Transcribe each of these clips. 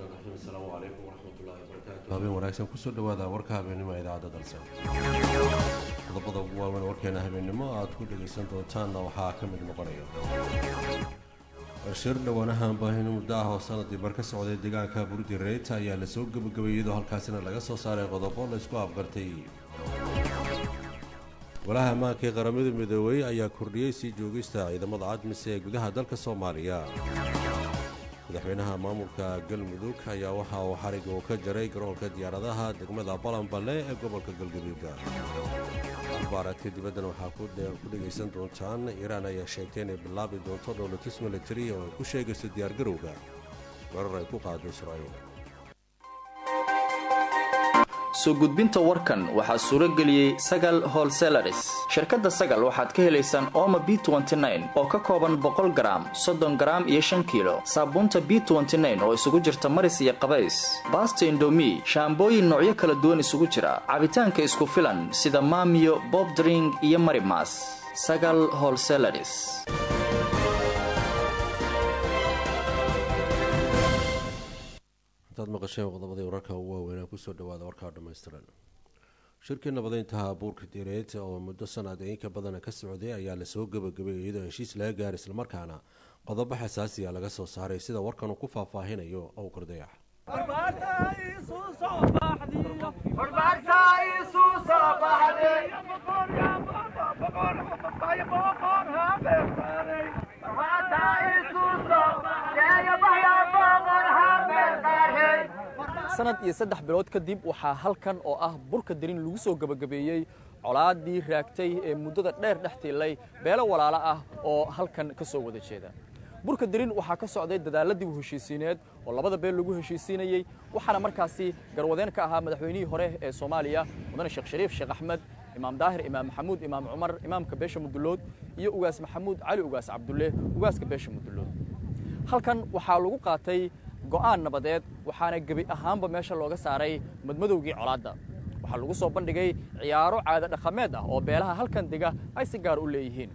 raxiim asalaamu calaykum waraxmatullaahi wabarakaatu habeen wanaagsan kusoo dhawaada warka habeennimo ee idaacadda dalse qodobada ugu waaweyn warkeena habeennimo aad ku dhegaysan doontaanna waxaa ka mid noqonaya shir dhowaanahan baahino muddo ah oo sanadii bar ka socday deegaanka burdi reyta ayaa lasoo gebagabeeyey iyadoo halkaasina laga soo saaray qodobo laysku afgartay golaha ammaanka ee qaramada midoobey ayaa kordhiyey sii joogista ciidamada cadmis ee gudaha dalka soomaaliya madaxweynaha maamulka galmudug ayaa waxa uu xariga uu ka jaray garoonka diyaaradaha degmada balanballe ee gobolka galgaduuda akhbaaraadka dibaddana waxaa ku dhegaysan doontaan iiraan ayaa sheegtay inay bilaabi doonto dhowlatus militari oo ay ku sheegayso diyaargarowga weerar ay ku qaado israa'iil soo gudbinta warkan waxaa suuro geliyey sagal holselaris shirkadda sagal waxaad ka helaysaan ooma b oo ka kooban boqol garaam soddon garaam iyo shan kiilo saabuunta b oo isugu jirta maris iyo qabays baasta indomi shaambooyin noocyo kala duwan isugu jira cabitaanka isku filan sida maamiyo bobdring iyo marimas sagal holselaris intaad maqasheen qodobadii wararka ugu waaweynaa kusoo dhawaada warkaa dhammaystiran shirkii nabadeyntaha buurka direed oo muddo sanad inka badana ka socday ayaa lasoo gebagabeeyay iyadoo heshiis laga gaaray islamarkaana qodobo xasaasiya laga soo saaray sida warkan uu ku faahfaahinayo owkar dayax sanad iyo saddex bilood kadib waxaa halkan oo ah burka darin lagu soo gebagabeeyey colaadii raagtay ee muddada dheer dhex tiilay beelo walaalo ah oo halkan ka soo wada jeeda burka darin waxaa ka socday dadaaladii u heshiisiineed oo labada beel lagu heshiisiinayey waxaana markaasi garwadeen ka ahaa madaxweynihii hore ee soomaaliya mudane sheekh shariif sheekh axmed imaam daahir imaam maxamuud imaam cumar imaamka beesha mudulood iyo ugaas maxamuud cali ugaas cabdulle ugaaska beesha mudulood halkan waxaa lagu qaatay go'aan nabadeed waxaana gebi ahaanba meesha looga saaray madmadowgii colaadda waxaa lagu soo bandhigay ciyaaro caado dhaqameed ah oo beelaha halkan dega ay si gaar u leeyihiin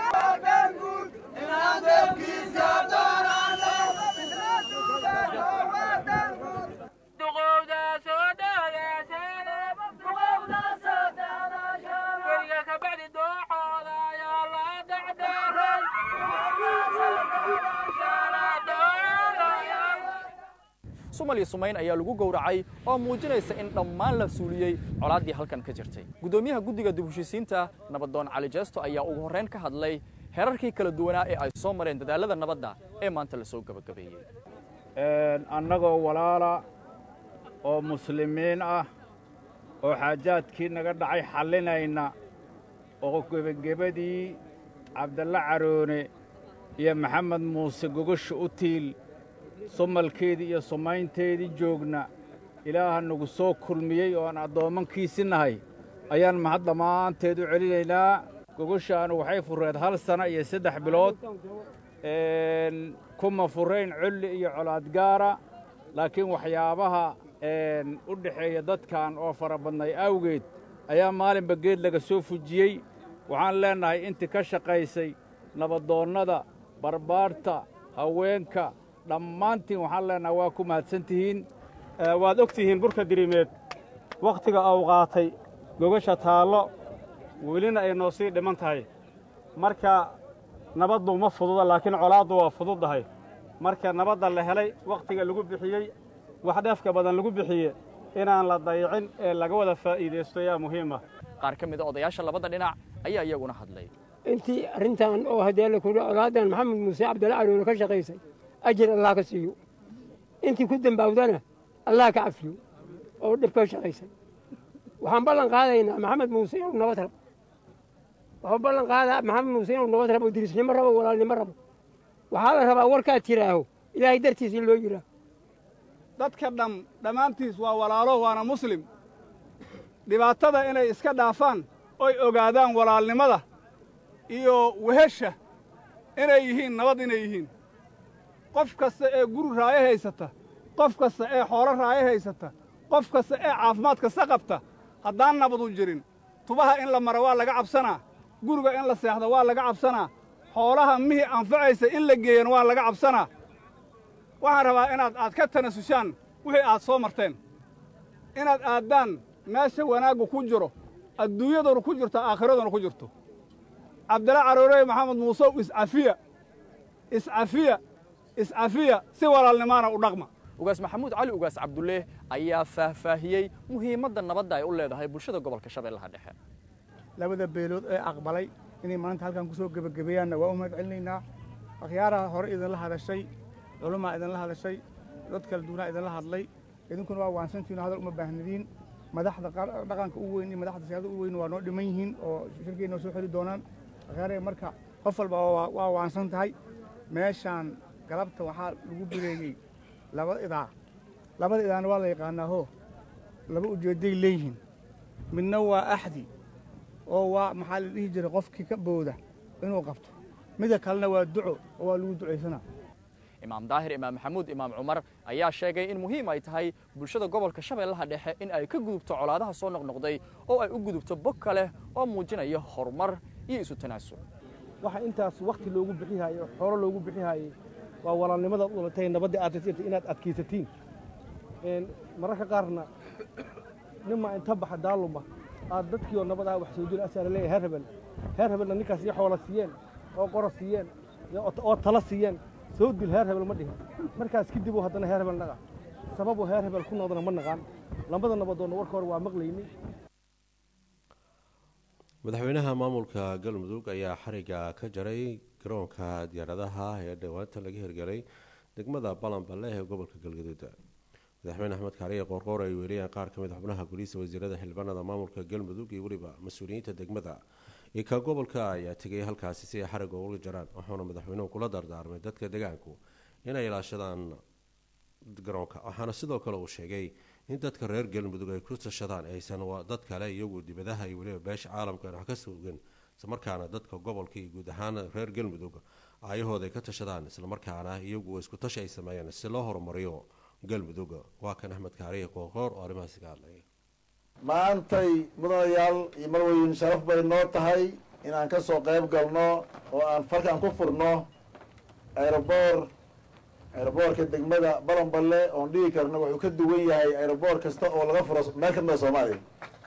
sumal iyo sumayn ayaa lagu gowracay oo muujinaysa in dhammaan la suuliyey colaaddii halkan ka jirtay guddoomiyaha guddiga dib heshiisiinta nabadoon cali jeesto ayaa ugu horrayn ka hadlay herarkii kala duwanaa ee ay soo mareen dadaallada nabadda ee maanta la soo gebagabeeyey annagoo walaala oo muslimiin ah oo xaajaadkii naga dhacay xallinayna oo gebagebadii cabdalle caroone iyo maxamed muuse gogosha u tiil sumalkeedii iyo sumaynteedii joogna ilaaha nagu soo kulmiyey oo aan addoommankiisi nahay ayaan mahad dhammaanteed u celinaynaa gogoshaanu waxay furreed hal sana iyo saddex bilood kuma furrayn colli iyo colaadgaara laakiin waxyaabaha u dhexeeya dadkan oo fara badnay awgeed ayaa maalinba geed laga soo fujiyey waxaan leennahay intii ka shaqaysay nabadoonnada barbaarta haweenka dhammaantiin waxaan leennahay waa ku mahadsan tihiin waad og tihiin burka dirimeed wakhtiga au qaatay gogasha taallo welina ay noo sii dhiman tahay marka nabaddu ma fududa laakiin colaaddu waa fududdahay marka nabadda la helay wakhtiga lagu bixiyey wax dheefka badan lagu bixiye inaan la dayicin ee laga wada faa'iidaysto yaa muhiima qaar ka mida odayaasha labada dhinac ayaa iyaguna hadlay intii arrintan oo haddee la kudhi colaadan maxamed muuse cabdalla caroone ka shaqaysay ajir allah ka siiyo intii ku dembaawdana allah ka cafiyo oo dhib ka shaqaysay waxaan ballan qaadaynaa maxamed muuse inuu nabad rabo waxuu ballan qaadaa maxamed muuse inuu nabad rabo dirisnimo rabo walaalnimo rabo waxaa la rabaa warkaad tiraaho ilaahay dartiis in loo yidhaaho dadka dham dhammaantiis waa walaalo waana muslim dhibaatada inay iska dhaafaan oy ogaadaan walaalnimada iyo wehesha inay yihiin nabad inay yihiin qof kasta ee guri raayo haysata qof kasta ee xoolo raayo haysata qof kasta ee caafimaad kasta qabta haddaan nabadu jirin tubaha in la maro waa laga cabsanaa guriga in la seexdo waa laga cabsanaa xoolaha mihii anfacaysa in la geeyana waa laga cabsanaa waxaan rabaa inaad aad ka tanasushaan wixii aad soo marteen inaad aaddaan meesha wanaaggu ku jiro adduunyaduna ku jirto aakhiraduna ku jirto cabdilla caroorey maxamed muusow iscafiya iscafiya iscafiya si walaalnimaana u dhaqma ugaas maxamuud cali ugaas cabdulle ayaa faahfaahiyey muhiimadda nabadda ay u leedahay bulshada gobolka shabeellaha dhexe labada beelood ee aqbalay inay maanta halkan ku soo gebagabeeyaanna waa u mahad celinaynaa akhyaaraha hore idinla hadashay culumaa idinla hadashay dad kala duwanaa idinla hadlay idinkuna waa waansantiino hadal uma baahnidiin madaxda dhaqanka u weyn iyo madaxda siyaasada u weyn waa noo dhiman yihiin oo shirkay noo soo xeli doonaan akhyaaraha marka qof walba waa waansan tahay meeshaan galabta waxaa lagu bireeyey laba idaa labada idaana waa la yaqaanaa ho laba ujeedday leeyihiin midna waa axdi oo waa maxaa la dhihi jiray qofkii ka booda inuu qabto midda kalena waa duco oo waa lagu ducaysanaa imaam daahir imaam maxamuud imaam cumar ayaa sheegay in muhiim ay tahay bulshada gobolka shabeellaha dhexe in ay ka gudubto colaadaha soo noqnoqday oo ay u gudubto bog kale oo muujinaya horumar iyo isu tanaasul waxa intaas wakhti loogu bixihayo xoolo loogu bixihayey waa walaalnimadaad ulatay nabaddii aad raysirta inaad adkaysatiin mararka qaarna ninma inta baxa daaluma aad dadkii oo nabad ah wax soo jira asaa laleeyahay heer hebel heer hebelna ninkaas iyo xoola siiyeen oo qora siiyeen oo tala siiyeen soo dil heer hebel ma dhihin markaas kadibuu haddana heer hebel naqa sababuu heer hebel ku noqdana ma naqaan lambada nabadoonna warka hore waa maqlaynay madaxweynaha maamulka galmudug ayaa xariga ka jaray garoonka diyaaradaha ee dhowaanta laga hirgelay degmada balanballe ee gobolka galgaduud madaxweyne axmed kaariye qoorqoor ay weeliyeen qaar ka mid xubnaha goliisa wasiirada xildhibaanada maamulka galmudug iyo weliba mas-uuliyiinta degmada iyo ka gobolka ayaa tegay halkaasi si ay xariga uga jaraan wuxuuna madaxweynuhu kula dardaarmay dadka deegaanku inay ilaashadaan garoonka waxaana sidoo kale uu sheegay in dadka reer galmudug ay ku tashadaan aysan dad kale iyagu dibadaha iyo weliba beesha caalamka wax ka sugan islamarkaana dadka gobolka iyo guud ahaan reer galmudug aayahooda ay ka tashadaan islamarkaana iyagu isku tashi ay sameeyaan si loo horumariyo galmudug waa kan axmed kaariye qoorqoor oo arrimahaasi ka hadlaya maantay mudanayaal iyo marweyn sharaf bay noo tahay inaan ka soo qayb galno oo aan falkan ku furno aeroboor aeroboorka degmada balanballe oon dhigi karno wuxuu ka duwan yahay aeroboor kasta oo laga furo meel ka mida soomaaliya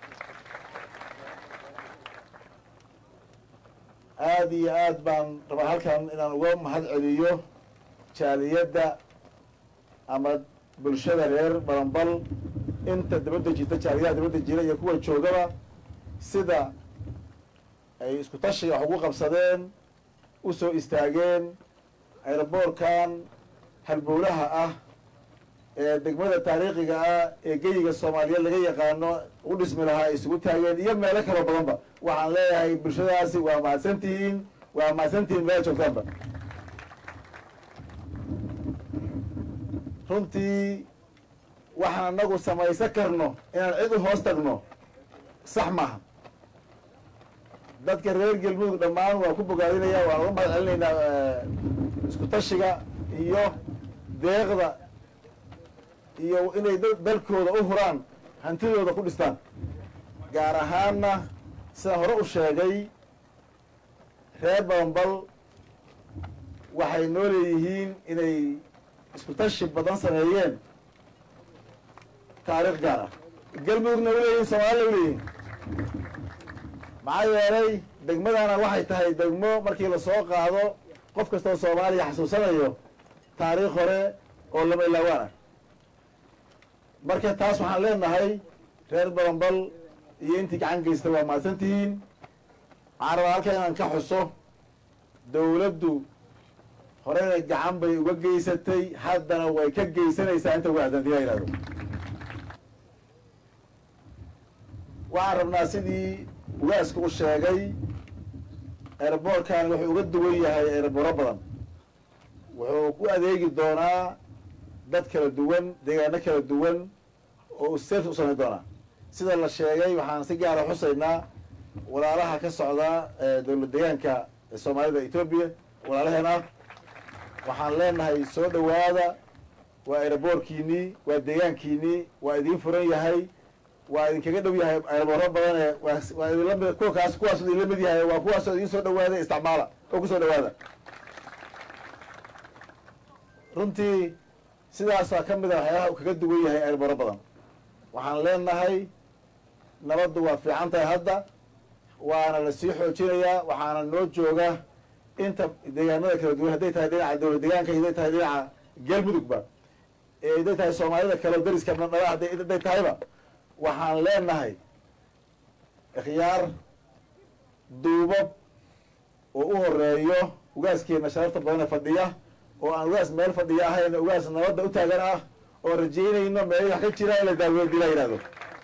aada iyo aad baan rabaa halkan inaan uga mahad celiyo jaaliyadda ama bulshada reer balanbal inta dabadda jirta jaaliyaha dabadda jira iyo kuwa joogaba sida ay isku tashiga wax ugu qabsadeen u soo istaageen aeroboorkan halbowlaha ah ee degmada taariikhiga ah ee geyiga soomaaliyeed laga yaqaano u dhismi lahaa ay isugu taageen iyo meelo kaloo badanba waxaan leeyahay bulshadaasi waa mahadsantihiin waa mahadsantihiin meela joogtaanba runtii waxaan anagu samaysan karno inaan cid u hoos tagno sax maaha dadka reer galmudug dhammaan waa ku bogaadinaya waan uga mahad celinaynaa isku tashiga iyo deeqda iyo inay dalkooda u huraan hantidooda ku dhistaan gaar ahaanna sidaan hore u sheegay reer balanbal waxay noo leeyihiin inay isku tashi badan sameeyeen taariikh gaar ah galmudugna u leeyihin soomaalina u leeyihin maxaa yeelay degmadana waxay tahay degmo markii lasoo qaado qof kastoo soomaaliya xasuusanayo taariikh hore oo lama ilaawaan ah marka taas waxaan leenahay reer balanbal iyo intii gacan geysta waa mahadsan tihiin waxaan rabaa halkan inaan ka xuso dawladdu horena gacan bay uga geysatay haddana way ka geysanaysaa inta uga adantiya yihahdo waxaan rabnaa sidii ugaaska u sheegay aeroboorkan wuxuu uga duwan yahay aerobooro badan wuxuu ku adeegi doonaa dad kala duwan deegaano kala duwan oo uu safety u samayn doonaa sida la sheegay waxaan si gaara xusaynaa walaalaha ka socda dowlad deegaanka soomaalida etoobiya walaalaheena waxaan leenahay soo dhowaada waa aeroboorkiinii waa deegaankiinii waa idiin furan yahay waa idinkaga dhow yahay aerobooro badane waa idinla mid kuwa kaas kuwaas idinla mid yahay waa kuwaasoo idiin soo dhawaada isticmaala oo kusoo dhawaada runtii sidaasaa ka mid a waxyaalaha uu kaga duwan yahay erboro badan waxaan leenahay nabaddu waa fiican tahay hadda waana la sii xoojinayaa waxaana noo jooga inta deegaanada kala duwan hadday tahay dhinaca dowlad deegaanka hadday tahay dhinaca galmudugba ee hadday tahay soomaalida kale oo dariska naba hadday tahayba waxaan leenahay ikhyaar duubab oo u horeeyo ugaaskeena sharafta badan ee fadhiya oo aan ugaas meel fadhiya ahayn ugaas nabadda u taagan ah oo rajaynayno meelahi wax ka jira in la daaweedi la yidhahdo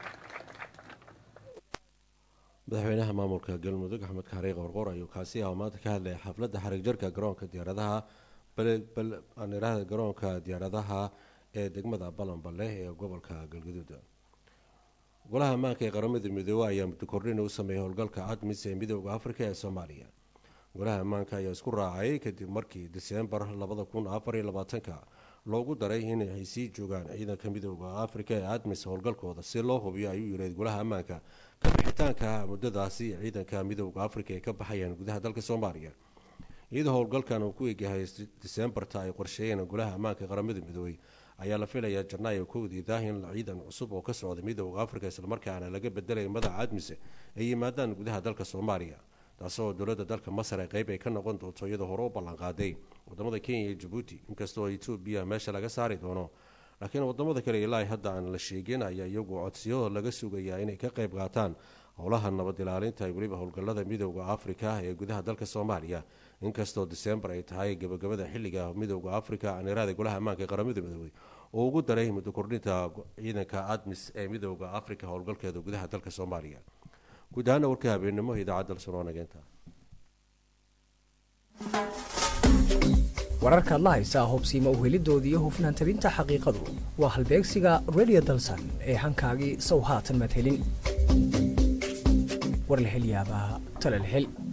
madaxweynaha maamulka galmudug axmed kaari qorqor ayuu kaasi ah oo maanta ka hadlaya xafladda xarig jarka garoonka diyaaradaha balirahda garoonka diyaaradaha ee degmada balanballe ee gobolka galgaduud golaha ammaanka ee qaramada midoobey ayaa muddo kordhin u sameeyay howlgalka admis ee midooda afrika ee soomaaliya golaha ammaanka ayaa isku raacay kadib markii diseembar labada kun afar iyo labaatanka loogu daray inay sii joogaan ciidanka midooda afrika ee admis howlgalkooda si loo hubiyo ayuu yihayd golaha ammaanka ka bixitaanka muddadaasi ciidanka midooda afrika ay ka baxayaan gudaha dalka soomaaliya iyadoo howlgalkan uu ku egyahay diseembarta ay qorsheeyeen golaha ammaanka qaramada midoobey ayaa la filayaa janaayo kowdiidah in ciidan cusub oo ka socda midooda afrika islamarkaana laga bedelay madaxa admise ay yimaadaan gudaha dalka soomaaliya taasoo dowladda dalka masar ee qeyb ay ka noqon doonto iyadoo hore u ballanqaaday wadamada kenya iyo jabuuti inkastoo etoobiya meesha laga saari doono laakiin wadamada kale ilaa hadda aan la sheegin ayaa iyagu codsiyo laga sugayaa inay ka qeyb qaataan howlaha nabad ilaalinta ee weliba howlgalada midooda afrika ee gudaha dalka soomaaliya inkastoo diseembar ay tahay gabagabada xilliga midooda afrika anirada golaha ammaanka ee qaramada midoobey oo ugu daray muddo kordhinta ciidanka admis ee midooda afrika howlgalkeeda gudaha dalka soomaaliya guud ahaana warka habeenimo idaacadda lsonoonageenta wararkaad la haysaa hubsiima uhelidoodii iyo hufnaan tabinta xaqiiqadu waa halbeegsiga redio dalsan ee hankaagii sow haatan maad helin war la hel yaabaa tale la hel